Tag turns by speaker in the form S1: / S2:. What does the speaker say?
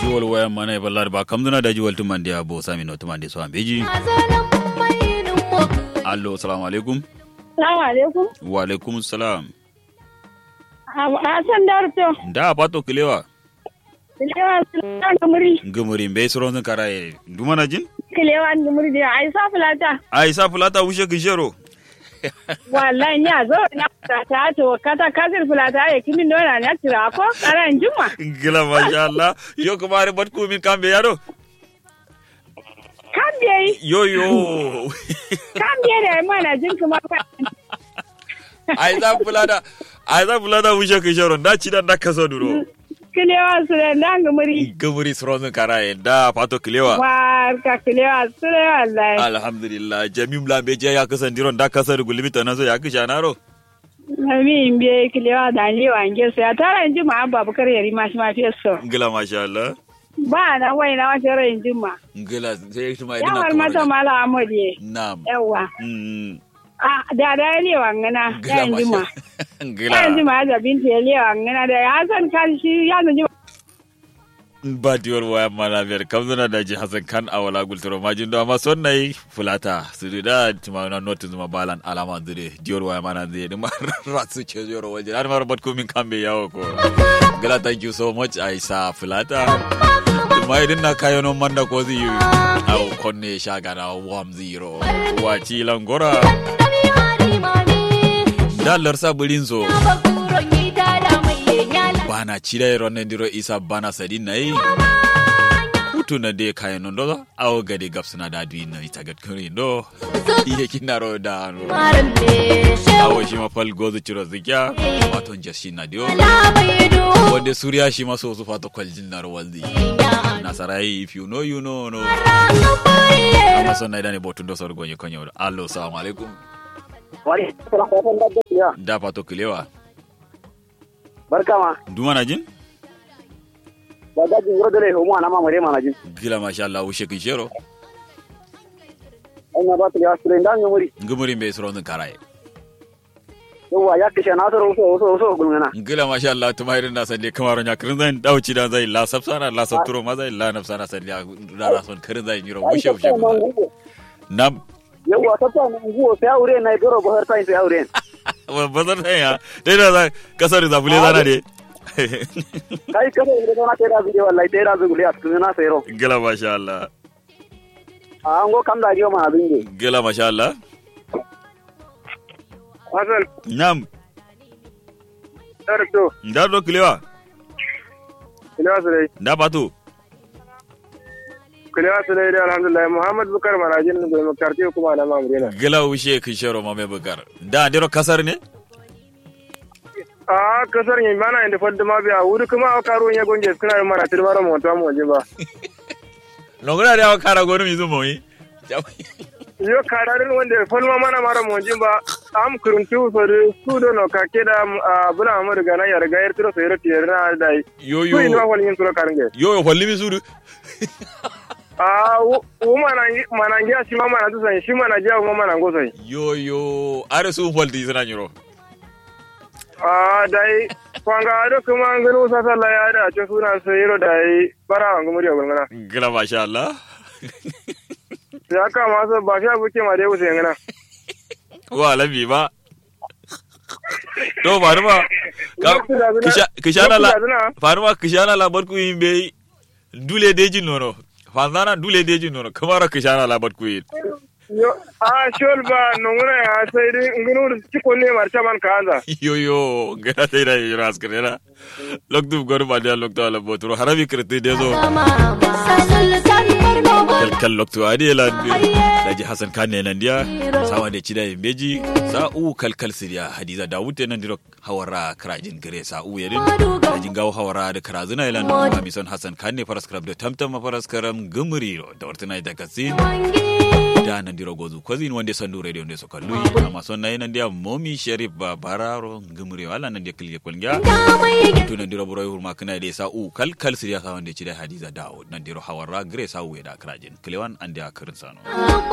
S1: jiwol wayan mana e ballade ba kamduna da jiwol tumande a bo sami no tumande so ambeji allo assalamu alaikum
S2: Salamu alaikum.
S1: wa alaikum salam
S2: Hassan Darto.
S1: da pato kilewa
S2: Kilewa suna da muri.
S1: ngumuri mbe soron kara e dumana jin
S2: Kilewa da muri da ai sa fulata.
S1: ai sa fulata wushe kishero
S2: Wallahi ni a zo na fulata to kata kasir fulata ya kimi nona na tira ko karan juma.
S1: gila masha Allah yo kumare bat ku min kambe yaro
S2: Kan biye
S1: yo yo
S2: kan biye da mana jin kuma ka.
S1: ai sa fulata ai sa fulata wushe kishero da ci da da kaso duro
S2: Kilewa su da nan ga muri.
S1: ngumuri soron kara e da pato kilewa
S2: Barka kilewa su da wallahi.
S1: alhamdulillah jamim lambe je ya kasan diron da kasar gulmi to nazo ya kisha naro
S2: Ami biye kilewa da ni wange su ya tara juma babu kar yari ma shi ma fiye so.
S1: ngila masha Allah
S2: Ba na wai na wata ran juma.
S1: ngila sai kuma idina
S2: Yawar mata mala amodiye.
S1: na'am
S2: Yawa.
S1: mm
S2: Ah, da da ya lewa ngana
S1: ngila
S2: ya jima.
S1: masha ngila
S2: Ya jima da binti ya lewa ngana da ya san kan shi ya zanji
S1: ba diwar waya mana biyar kamzuna da ji hasan kan a wala gulturo majin da amma son nayi fulata su da tuma na notin zuma balan alama zure diwar waya mana zai da rasu ce zuwa waje har mara bat komin kambe yawo ko gila thank you so much aisa fulata tuma idin na kayo non manda ko zai yi au konne shagana wam zero waci langora dalar saburin zo bana cire ronen diro isa bana sadi nai hutu na de kayan non do awo gade gapsuna da duin na ita gad kuri do iye kinaro da no awo shi ma fal gozu ciro zikya wato jashi na dio wanda suriya shi ma so su fato kwaljin na waldi nasarai if you know you know no amma son na idane botun do sorgo nyi konyo allo assalamu alaikum
S3: Wani suna fatan da ya
S1: da fato kilewa
S3: barka ma
S1: duma na jin
S3: da daji wuro dole homo ana ma mare mana jin
S1: gila masha Allah wushe kin shero
S3: ai na ba ta ya sure ndan muri
S1: ngumuri be soro karaye
S3: yawa ya kishe na so so so so gulmana
S1: ngila masha Allah tuma irin na sande kamaro nya kirin zan dauci da zai la sabsana la sabturo ma zai la nafsana sande ya da rason kirin zai yiro wushe wushe nam
S3: yawa ta ta mun go sai aure na goro ba har sai sai aure
S1: bazar sai ya dai da za- kasar da bule zana de
S3: kai kada ire na tera video wallahi tera zu guli asu na sai ro
S1: ngila masha Allah
S3: an go kam da giyo ma abin ge
S1: ngila masha Allah
S3: hasan
S1: nam
S3: darto
S1: da do kilewa
S3: kila sure
S1: da batu
S3: kila sure da alhamdulillah muhammad bukar marajin da makarti kuma na mamurina
S1: ngila wushe kin shero ma me bugar da dero kasar ne
S3: a kasar yin bana inda fadda ma biya wuri kuma a karo ya gonje suna yin mara tilmara mota mu waje ba
S1: nongura da kara gonu mi zumo yi
S3: yo kararin wanda falma mana mara monjin ba am kuruntu sori su do no ka keda bula amur ga na yarga yar tiro sayro tiyar na dai
S1: yo
S3: su ina
S1: yo
S3: wal yin tiro karinge
S1: yo yo falli mi suru
S3: a wo mana mana ngia shi ma mana tusan shi mana ja wo mana ngosai
S1: yo yo are su falti suna nyiro
S3: a dai kwanga do kuma ngano sa sala ya da ce suna sayro dai bara wa ngumuri wa ngana
S1: ngila masha Allah
S3: ya ka ma so ba sha buke ma dai wuce ngana
S1: wa labi ba to faruma kishana la faruma kishana la barku yimbe dule deji nono fanzana dule deji nono kamara kishana la barku yin
S3: yo a shol ba nonguna ya sai dai ngunu ci ko ne marcha man kaza
S1: yo yo gara sai da yura askrena loktu gor ba dia loktu ala botro harabi krete dezo kal kal loktu adi la daji hasan kanne nan dia sawa de cida beji sa u kal kal siriya hadiza dawud nan diro hawara krajin gare sa u yedin dajin gawo hawara da krazuna ilan ma mi son hasan kanne faras krab da tamtam faras karam gumri da wartana da kasin da nan diro gozu kwazin wanda son du radio ne so kallu amma son nayi nan dia momi sharif ba bararo gumri wala nan dia kilge kulga to nan diro boroy hurma kana de sa u kal kal siriya sa wanda cida hadiza dawud nan diro hawara gare sa u da krajin klewan an dia kirin sano